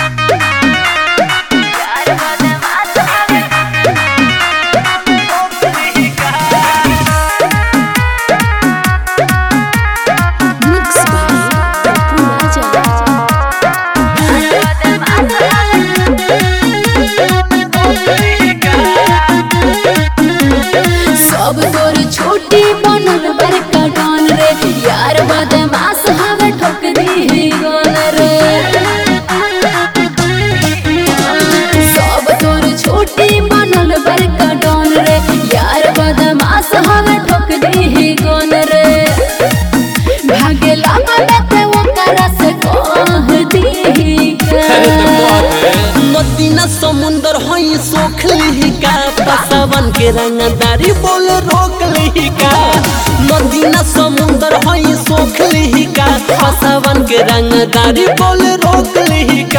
Mix by Papu Raja. सब तोर छोटी बनल बड़का डॉन रे यार बदमाश हवे ठोक दी गन रे सब तोर छोटी बनल बड़का डॉन रे यार बदमाश हवे ठोक दी गन रे भागे लागल ते ओकरा से कह दी नदीना समुंदर हई सोख लिहिका पसावन के रंगदारी बोल रोक लिहिका नदीना समुंदर हई सोख लिहिका पसावन के रंगदारी बोल रोक लिहिका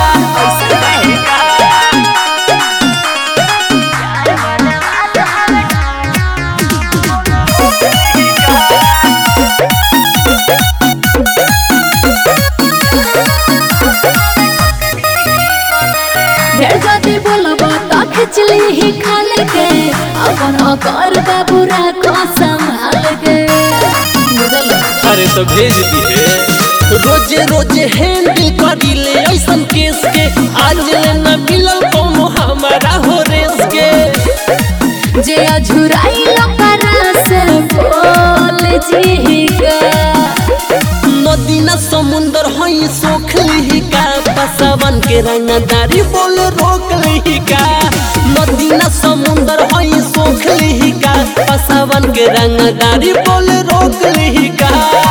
ढेर जाति बोलब त खिचली ही खाल के अपन अकर बाबू राखो संभाल के बुझल अरे तो भेज दिए रोजे रोजे हैंडल करी ले ऐसन केस के आज ले न मिलल कोनो हमारा हो रेस के जे अझुराई लकरा से बोल जी का नदीना समुंदर हई सोख लिहिका पसावन के रंगदारी बोल रोक लिहिका नदीना समुंदर हई सोख लिहिका पसावन के रंगदारी बोल रोक लिहिका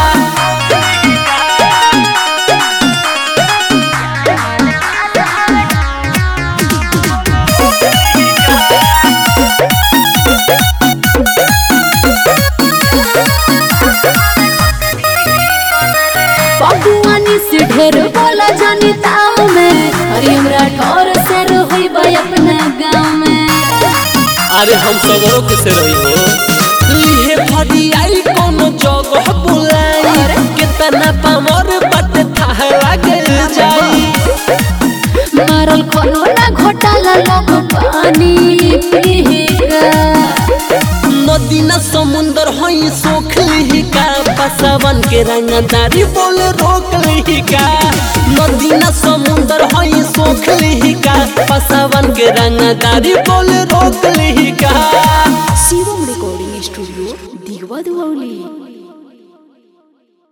पपुआनी से ढेर बोला जानी ताव में अरे हमरा ठोर से रोई बा अपना गाँव में अरे हम सगरों के से रही हो लिहे भरी आई कोनो जगह बुलाई कितना पामर बट थाह लागे जाई मारल कोनो ना घोटाला लोग पानी पीगा नदीना समुंदर हई सोख लिहिका पसावन के रंगदारी बोल रोक लिहिका नदीना समुंदर हई सोख लिहिका पसावन के रंगदारी बोल रोक लिहिका शिवम रिकॉर्डिंग स्टूडियो दिगवा दुआली